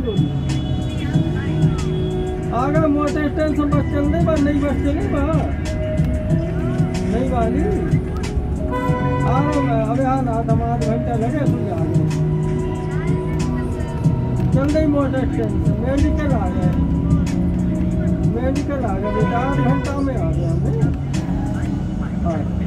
गोली आ गए मोटे स्टैंड से बस चल नहीं बा नहीं बस चली बा नहीं वाली आ रहा हूँ मैं अबे हाँ ना हम आध घंटा लगे सुन आ गए चल नहीं मोटे स्टैंड से मेडिकल आ गए मेडिकल आ गया बेटा आध घंटा में आ गया मैं हाँ